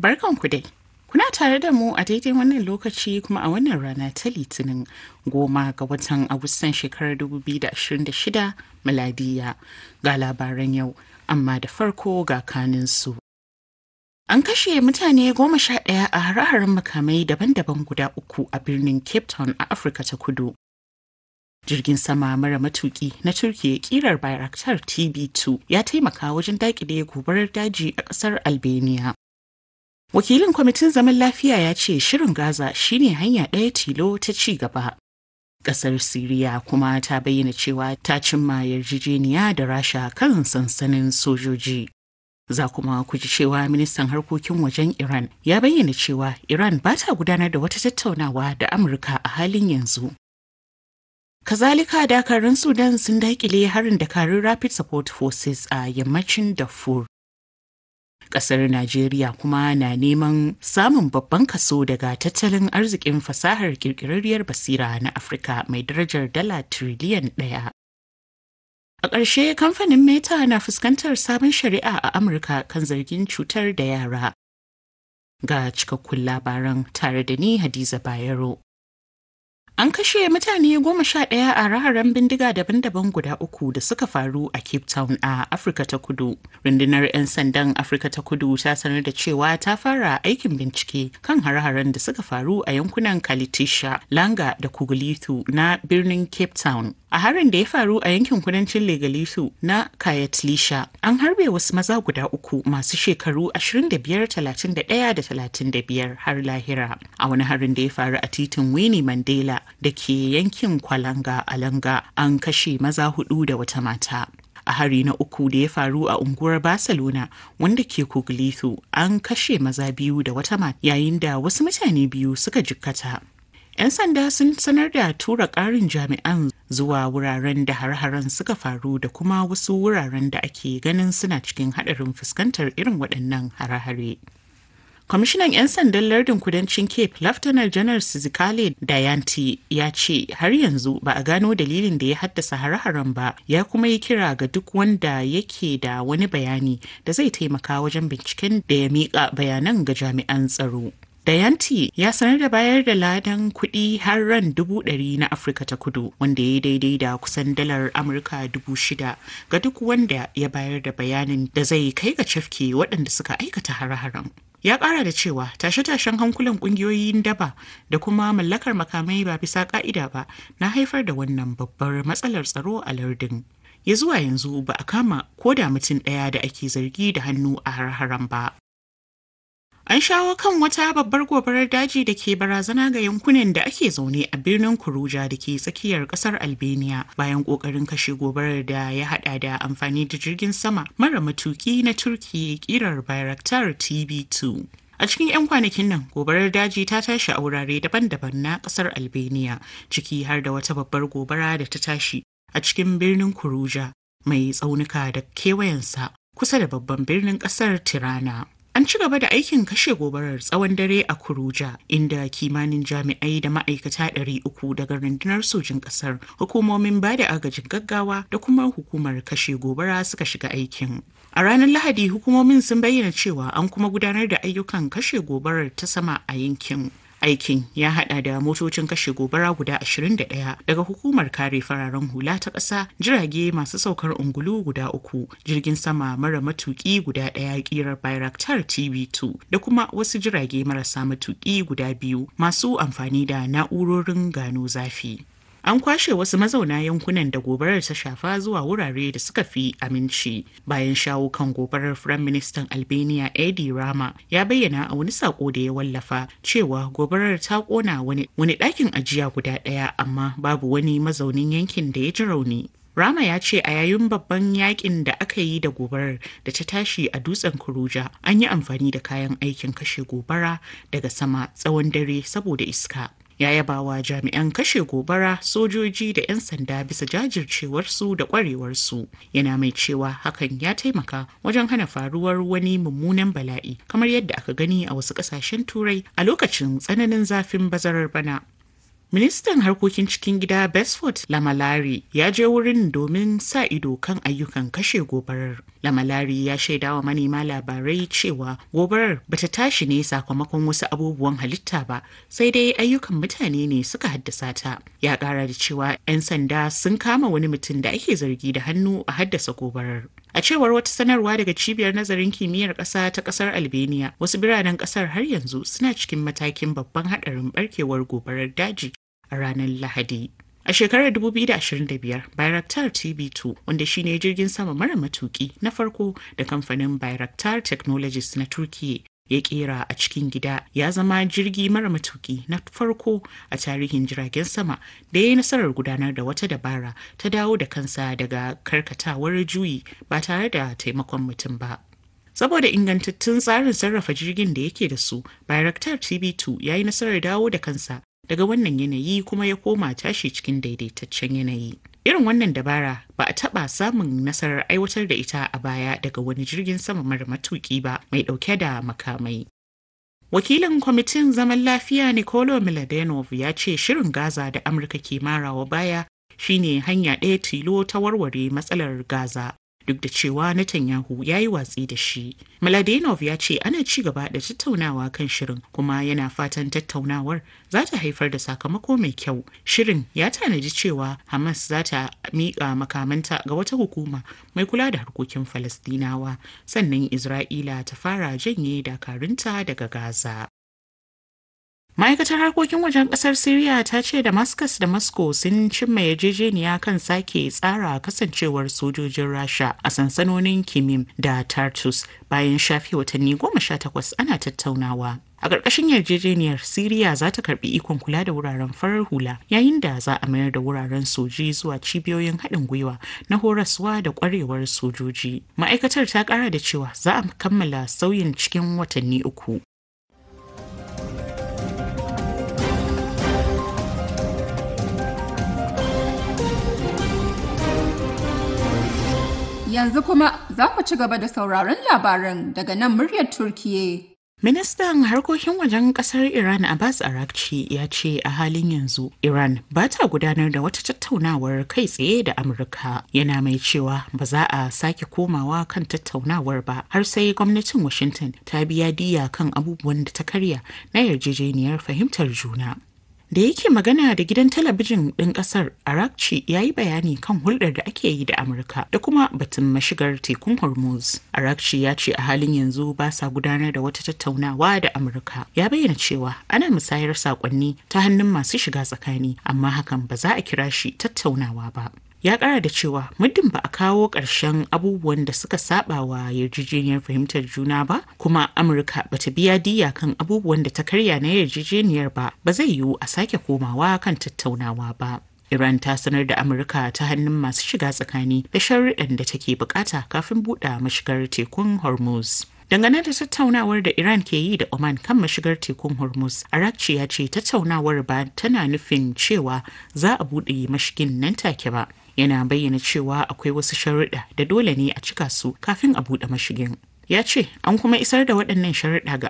Barkanku dai. Kuna tare da mu a daidai wannan lokaci kuma a wannan rana ta Litinin goma ga watan Agustan shekarar 2026 miladiya ga labaran yau, amma da farko ga kaninsu. An kashe mutane goma sha ɗaya a hare-haren makamai daban-daban guda uku a birnin Cape Town a Afirka ta kudu. Jirgin sama mara matuki na Turkiyya kirar Bayraktar TB2 ya taimaka wajen daƙile gobarar daji a ƙasar Albania. Wakilin kwamitin zaman lafiya ya ce shirin Gaza shine hanya ɗaya tilo ta ci gaba. Ƙasar Siriya kuma ta bayyana cewa ta cimma yarjejeniya da Rasha kan sansanin sojoji. Za kuma ku ji cewa ministan harkokin wajen Iran ya bayyana cewa Iran ba ta gudanar da wata tattaunawa da Amurka a halin yanzu. Kazalika dakarun Sudan sun daƙile harin dakarun Rapid Support Forces a yammacin Darfur. Ƙasar Najeriya kuma na neman samun babban kaso daga tattalin arzikin fasahar ƙirƙirarriyar basira na Afirka mai darajar dala tiriliyan ɗaya. A ƙarshe kamfanin Meta na fuskantar sabon shari'a a Amurka kan zargin cutar da yara. Ga cikakkun labaran tare da ni Hadiza Bayero. An kashe mutane goma sha ɗaya a raharen bindiga daban-daban guda uku da suka faru a Cape Town a Afirka ta Kudu. Rundunar 'yan sandan Afirka ta Kudu ta sanar da cewa ta fara aikin bincike kan hare-haren da suka faru a yankunan Kalitisha, Langa da Kugulithu na birnin Cape Town. A harin da ya faru a yankin kudancin Legalisu na Kayatlisha, an harbe wasu maza guda uku masu shekaru 25, 31 da 35 har lahira. A wani harin da ya faru a titin Winnie Mandela da ke yankin Kwalanga a Langa an kashe maza hudu da wata mata. A hari na uku da ya faru a unguwar Barcelona wanda ke Kuglithu an kashe maza biyu da wata mata yayin da wasu mutane biyu suka jikkata. 'Yan sanda sun sanar da tura ƙarin jami'an zuwa wuraren da har-haren suka faru da kuma wasu wuraren da ake ganin suna cikin haɗarin fuskantar irin waɗannan hare-hare. Kwamishinan 'yan sandan lardin kudancin Cape, Laftanar Janar Sizikale Dayanti ya ce har yanzu ba a gano dalilin da ya haddasa hare-haren ba, ya kuma yi kira ga duk wanda yake da wani bayani da zai taimaka wajen binciken da ya miƙa bayanan ga jami'an tsaro. Dayanti ya sanar da bayar da ladan kuɗi har ran dubu ɗari na Afirka ta kudu wanda ya daidai da kusan dalar Amurka dubu shida ga duk wanda ya bayar da bayanin da zai kai ga cafke waɗanda suka aikata hare-haren. Ya ƙara da cewa tashe-tashen hankulan ƙungiyoyin daba da kuma mallakar makamai ba bisa ƙa'ida ba na haifar da wannan babbar matsalar tsaro a lardin. Ya zuwa yanzu ba a kama ko da mutum ɗaya da ake zargi da hannu a har-haren ba. An shawo kan wata babbar gobarar daji da ke barazana ga yankunan da ake zaune a birnin Kuruja da ke tsakiyar kasar Albania bayan kokarin kashe gobarar da ya hada da amfani da jirgin sama mara matuki na Turki kirar Bayraktar TB2. A cikin 'yan kwanakin nan, gobarar daji ta tashi a wurare daban-daban na kasar Albania, ciki har da wata babbar gobara da ta tashi a cikin birnin Kuruja mai tsaunuka da kewayensa kusa da babban birnin kasar Tirana. An ci gaba da aikin kashe gobarar tsawon dare a Kuruja, inda kimanin jami'ai da ma'aikata ɗari uku daga rundunar sojin ƙasar, hukumomin ba da agajin gaggawa da kuma hukumar kashe gobara suka shiga aikin. A ranar Lahadi, hukumomin sun bayyana cewa an kuma gudanar da ayyukan kashe gobarar ta sama a yankin. Aikin ya hada da motocin kashe gobara guda 21 daga hukumar kare fararen hula ta ƙasa, jirage masu saukar ungulu guda uku, jirgin sama mara matuki guda ɗaya ƙirar Bayraktar TB2 da kuma wasu jirage marasa matuki guda biyu masu amfani da na'urorin gano zafi. An kwashe wasu mazauna yankunan da gobarar ta shafa zuwa wurare da suka fi aminci. Bayan shawo kan gobarar Firayim Ministan Albania Edi Rama ya bayyana a wani sako da ya wallafa cewa gobarar ta kona wani ɗakin ajiya guda ɗaya amma babu wani mazaunin yankin da ya ji rauni. Rama ya ce a yayin babban yakin da aka yi da gobarar da ta tashi a dutsen Kuruja an yi amfani da kayan aikin kashe gobara daga sama tsawon dare saboda iska. ya yaba wa jami'an kashe gobara sojoji da 'yan sanda bisa jajircewarsu da kwarewarsu yana mai cewa hakan ya taimaka wajen hana faruwar wani mummunan bala'i kamar yadda aka gani a wasu kasashen turai a lokacin tsananin zafin bazarar bana Ministan harkokin cikin gida Besford Lamalari ya je wurin domin sa ido kan ayyukan kashe gobarar. Lamalari ya shaida wa manema labarai cewa gobarar bata tashi ne sakamakon wasu abubuwan halitta ba, sai dai ayyukan mutane ne suka haddasa ta. Ya kara da cewa 'yan sanda sun kama wani mutum da ake zargi da hannu a haddasa gobarar. A cewar wata sanarwa daga cibiyar nazarin kimiyyar ƙasa ta ƙasar Albania, wasu biranen ƙasar har yanzu suna cikin matakin babban haɗarin barkewar gobarar daji a ranar Lahadi. A shekarar 2025, Bayraktar TB2, wanda shine jirgin sama mara matuki na farko da kamfanin Bayraktar Technologies na Turkiyya ya kera a cikin gida ya zama jirgi mara matuki na farko a tarihin jiragen sama da ya yi nasarar gudanar da wata dabara ta dawo da kansa daga karkatawar juyi ba tare da taimakon mutum ba. saboda ingantattun tsarin sarrafa jirgin da yake da su bayraktar tb2 ya yi nasarar dawo da kansa daga wannan yanayi kuma ya koma tashi cikin daidaitaccen yanayi irin wannan dabara ba a taɓa samun nasarar aiwatar da ita a baya daga wani jirgin sama mara matuki ba mai ɗauke da makamai wakilin kwamitin zaman lafiya nicolo miladenov ya ce shirin gaza da amurka ke marawa baya shine hanya ɗaya tilo ta warware matsalar gaza duk da cewa Netanyahu ya yi watsi da shi. Mladenov ya ce ana ci gaba da tattaunawa kan shirin kuma yana fatan tattaunawar za ta haifar da sakamako mai kyau. Shirin ya tanadi cewa Hamas za ta miƙa makamanta ga wata hukuma mai kula da harkokin Falastinawa sannan Isra'ila ta fara janye dakarunta daga Gaza. ma'aikatar harkokin wajen kasar syria ta ce damascus da moscow sun cimma yarjejeniya kan sake tsara kasancewar sojojin rasha a sansanonin kimim da tartus bayan shafi watanni goma sha takwas ana tattaunawa a ƙarƙashin yarjejeniyar siriya za ta karɓi ikon kula da wuraren farar hula yayin da za a mayar da wuraren soji zuwa cibiyoyin haɗin gwiwa na horaswa da ƙwarewar sojoji ma'aikatar ta ƙara da cewa za a kammala sauyin cikin watanni uku Yanzu kuma za ku ci gaba da sauraron labaran daga nan muryar Turkiye. Ministan harkokin wajen kasar Iran Abbas Arakci ya ce a halin yanzu Iran ba ta gudanar da wata tattaunawar kai tsaye da Amurka yana mai cewa ba za a sake komawa kan tattaunawar ba har sai gwamnatin Washington ta biya diya kan abubuwan da ta karya na yarjejeniyar fahimtar juna. da yake magana da gidan talabijin ɗin ƙasar arakci ya yi bayani kan hulɗar da ake yi da amurka da kuma batun mashigar tekun hormuz arakci ya ce a halin yanzu ba sa gudanar da wata tattaunawa da amurka ya bayyana cewa ana musayar saƙonni ta hannun masu shiga tsakani amma hakan ba za a kira shi tattaunawa ba ya kara da cewa muddin ba a kawo ƙarshen abubuwan da suka saba wa yarjejeniyar fahimtar juna ba kuma amurka ba ta biya diya kan abubuwan da ta karya na yarjejeniyar ba ba zai yiwu a sake komawa kan tattaunawa ba Iran ta sanar da Amurka ta hannun masu shiga tsakani da sharuɗan da take bukata kafin buɗe mashigar tekun Hormuz. Dangane da tattaunawar da Iran ke yi da Oman kan mashigar tekun Hormuz, Arakci ya ce tattaunawar ba tana nufin cewa za a buɗe mashigin nan take ba. Yana bayyana cewa akwai wasu sharuɗa da dole ne a cika su kafin a buɗe mashigin. ya ce an kuma isar da waɗannan sharuɗa ga